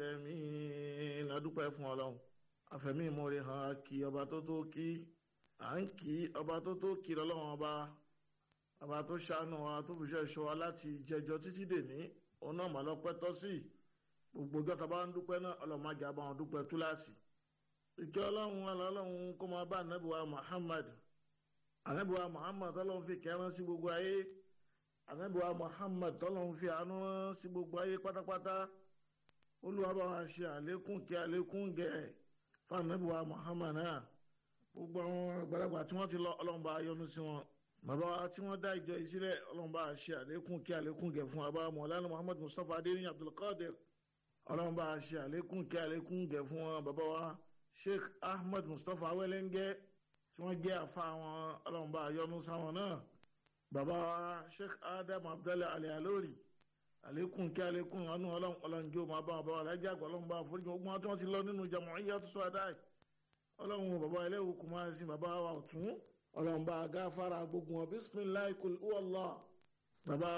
العالمين adúpẹ́ fún ọlọ́run àfẹ̀mí ìmoore hàn kí ọba tó tó kí à ń kí ọba tó tó kí lọ́lọ́run ọba ọba tó ṣàánú wa tó fi ṣe ṣọ́ wa láti jẹjọ títí dèní òun náà mà lọ́pẹ́ tọ́ sí gbogbo ọjọ́ tá a bá ń dúpẹ́ náà ọlọ́run má jà bá wọn dúpẹ́ túláàsì ìkẹ́ ọlọ́run ọlọ́run kó máa bá anábìwá Muhammad anábìwá Muhammad tọ́lọ́run fi kẹ́rán sí gbogbo ayé anábìwá Muhammad tọ́lọ́run fi àánú rán sí gbogbo ayé pátápátá olúwa bá wa ṣe àlékún kí àlékún gẹ̀ fún anábìwá Muhammad náà gbogbo àwọn àgbàlagbà tí wọ́n ti lọ ọlọ́run bá yọ́nú sí wọn bàbá wa tí wọ́n dá ìjọ yìí sílẹ̀ ọlọ́run bá ṣe àlékún kí àlékún gẹ̀ fún bàbá mọ̀lánà Muhammad Mustapha adéyìn Abdulkadir ọlọ́run bá ṣe àlékún kí àlékún gẹ̀ fún wọn bàbá wa Sheikh Ahmed Mustapha awẹ́lẹ́ngẹ́ tí wọ́n jẹ́ àfa wọn ọlọ́run bá yọ́nú sáwọn náà bàbá wa Sheikh Adam Abdallah Ali Alori àlékún kí àlékún ọ̀nù ọlọ́run ọlọ́run jó máa bá wọn bá wọn lájà àgbà ọlọ́run bá foríjì gbogbo wọn tí wọ́n ti lọ nínú Jam'iyyat Su'ada ọlọ́run bàbá ẹlẹ́wù kò máa sin bàbá wa ọ̀tún ọlọ́run bá gáfárà gbogbo wọn bisimilayi kul huwallah bàbá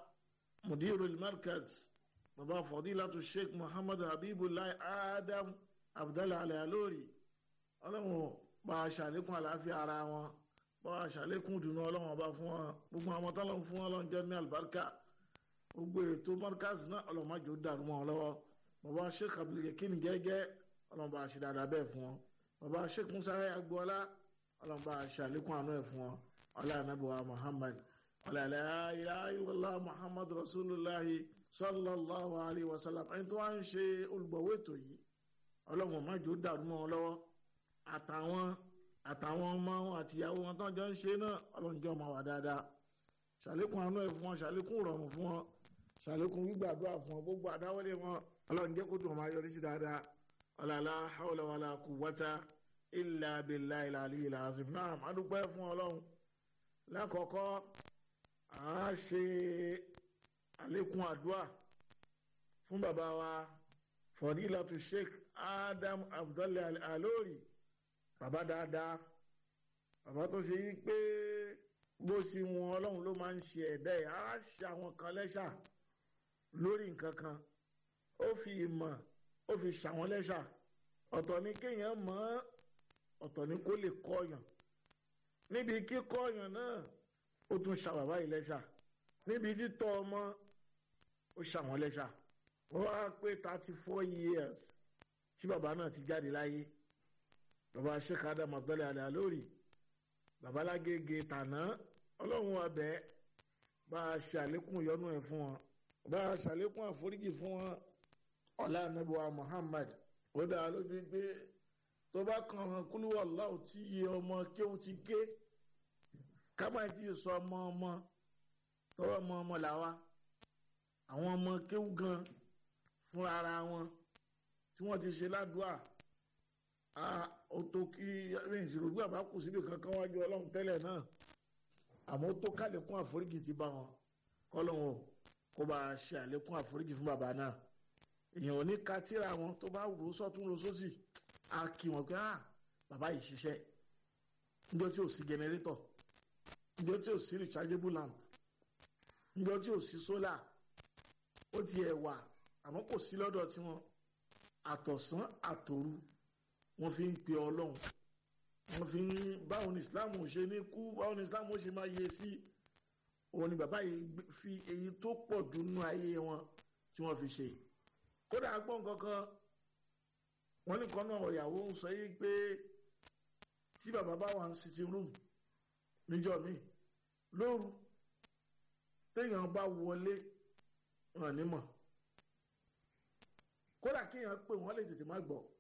mudirul markaz bàbá fadilatu sheikh muhammadu habibulayi adam abdallah alayalori ọlọ́run bá a ṣàlékún àlàáfíà ara wọn bá a ṣàlékún dùnú ọlọ́run ọba fún wọn gbogbo àwọn tọ́lọ́run fún ọlọ́run jẹ́ ní àlùbáríkà gbogbo ètò markaz náà ọlọ́run má jò dàrú mọ́ ọ lọ́wọ́ bàbá sheikh abdulkakin gẹ́gẹ́ ọlọ́run bá a ṣe dáadáa bẹ́ẹ̀ fún wọn bàbá sheikh musa agboola ọlọ́run bá a ṣe àlékún àánú ẹ̀ fún wọn ọlá ànábìwá muhammad ọlá ilaha muhammad rasulullahi sallallahu alayhi wa sallam ẹni tó wá ń ṣe olùgbọ̀wé ètò yìí ọlọ́run má jò dàrú mọ́ ọ lọ́wọ́ àtàwọn àtàwọn ọmọ wọn àtìyàwó wọn tó ń jọ ń ṣe náà ọlọ́run jọ máa wà dáadáa ṣàlékún àánú ẹ̀ fún wọn ṣàlékún ìrọ̀rùn fún wọn ṣàlékún gbígbàdúrà fún wọn gbogbo àdáwọlé wọn ọlọ́run jẹ́ kó dùn máa yọrí sí dáadáa ọ̀làlá hawla wàlà quwwata illa billahi al-aliyyil azim náà má dúpẹ́ fún ọlọ́run lákọ̀ọ́kọ́ à á ṣe àlékún àdúrà fún bàbá wa fọdílàtú sheikh adam abdullahi alori bàbá dáadáa bàbá tó ṣe yí pé bó ṣe wọn ọlọ́run ló máa ń ṣe ẹ̀dá ẹ̀ á ṣe àwọn kan lẹ́ṣà lórí nǹkan kan ó fi ìmọ̀ ó fi ṣàwọn lẹ́ṣà ọ̀tọ̀ ni kéèyàn mọ̀ ọ̀tọ̀ ni kó lè kọ́yàn níbi kíkọ́yàn náà ó tún ṣàbàbá yìí lẹ́ṣà níbi títọ́ ọmọ ó ṣàwọn lẹ́ṣà wọ́n wá pé thirty four years tí bàbá náà ti jáde láyé bàbá Sheikh Adam Abdullahi Al-Alori bàbá lágége tàná ọlọ́run abẹ́ bá a ṣàlékún ìyọ́nú ẹ̀ fún wọn bá a ṣàlékún àforíjì fún wọn ọ̀la anabiwa Muhammad ó dá a lójú pé tó bá kàn án kúlú wàláwù tí iye ọmọ kéwù ti ké ká má ti sọ ọmọ ọmọ tọrọ ọmọ ọmọ làwa àwọn ọmọ kéwù gan fúnra ara wọn tí wọ́n ti ṣe ládùúà ó tó kí ìṣòro gbé àbá kù síbi kankan wájú ọlọ́run tẹ́lẹ̀ náà àmọ́ ó tó kálẹ̀kùn àforíjì ti bá wọn kọ́lọ́hún kó bá a ṣe àlékún àforíjì fún bàbá náà èèyàn ò ní ka tíra wọn tó bá rò sọ́tún rò sósì á kí wọn pé ah bàbá yìí ṣiṣẹ́ níjọ́ tí ò sí jẹnẹrétọ̀ níjọ́ tí ò sí rechargeable lamp níjọ́ tí ò sí sólà ó ti ẹ̀ wà àmọ́ kò sí lọ́dọ̀ tiwọn àtọ̀sán àtòru wọ́n fi ń pe ọlọ́run wọ́n fi ń báwo ni islam ṣe ní kú báwo ni islam ṣe máa yẹ sí òun ni bàbá yìí fi èyí tó pọ̀ dùnú ayé wọn tí wọ́n fi ṣe kódà gbọ́n kankan wọ́n ní kan náà ìyàwó ń sọ yìí pé tí bàbá bá wà ní sitting room níjọ́ mi lóru téèyàn bá wọlé hàn nímọ̀ kódà kéèyàn pé wọ́n lè tètè má gbọ́